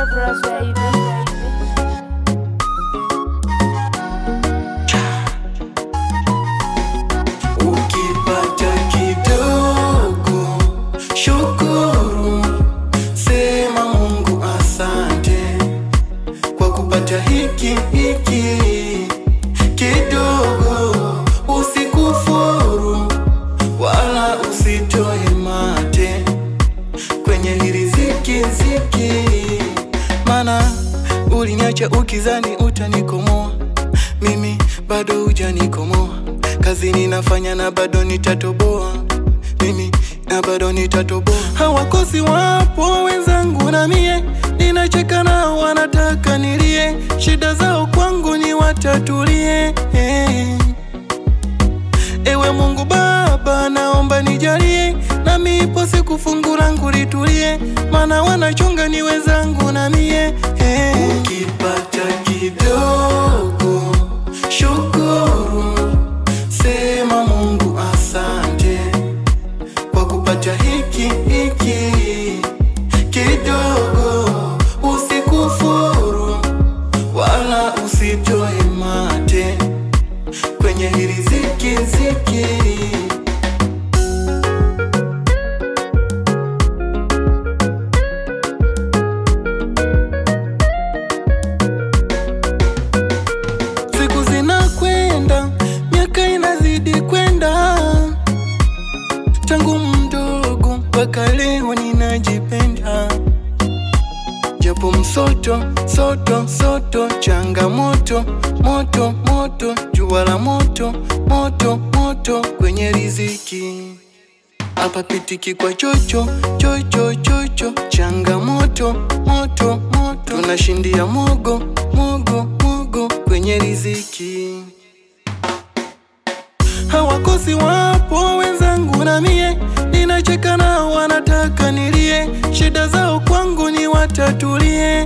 Bros, baby. Ukipata kidogo, shukuru, sema Mungu asante kwa kupata hiki hiki kidogo. Usikufuru wala usitoe mate kwenye hili ziki ziki, mana uliniacha ukizani utanikomoa, mimi bado hujanikomoa. Kazi ninafanya na bado nitatoboa, mimi na bado nitatoboa. Hawakosi wapo wenzangu na mie, ninacheka nao wanataka nilie, shida zao kwangu ni watatulie Ewe Mungu Baba, naomba nijalie, nami ipo siku fungu langu litulie, maana wanachunga ni wenzangu na mie hey. Ukipata kidogo, shukuru, sema Mungu asante kwa kupata hiki hiki kidogo, usikufuru wala usitoe mate kwenye hili ziki ziki. Siku zinakwenda, miaka inazidi kwenda, tangu mdogo mpaka leo ninajipenda, japo msoto soto soto, changamoto moto moto, jua la moto moto moto kwenye riziki hapa pitiki kwa chocho chocho chocho, changamoto moto moto, tunashindia mogo mogo mogo kwenye riziki. Hawakosi wapo wenzangu na mie, ninacheka nao wanataka nilie, shida zao kwangu ni watatulie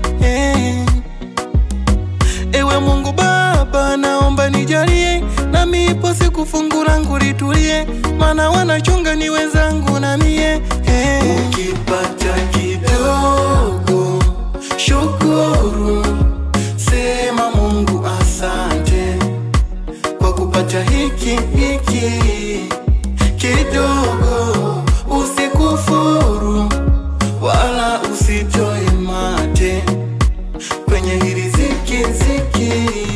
Ewe Mungu Baba, naomba nijalie, nami ipo siku fungu langu litulie, maana wanachunga ni wenzangu na mie hey. Ukipata kidogo, shukuru, sema Mungu asante kwa kupata hiki hiki kidogo, usikufuru wala usitoe mate kwenye hili ziki ziki.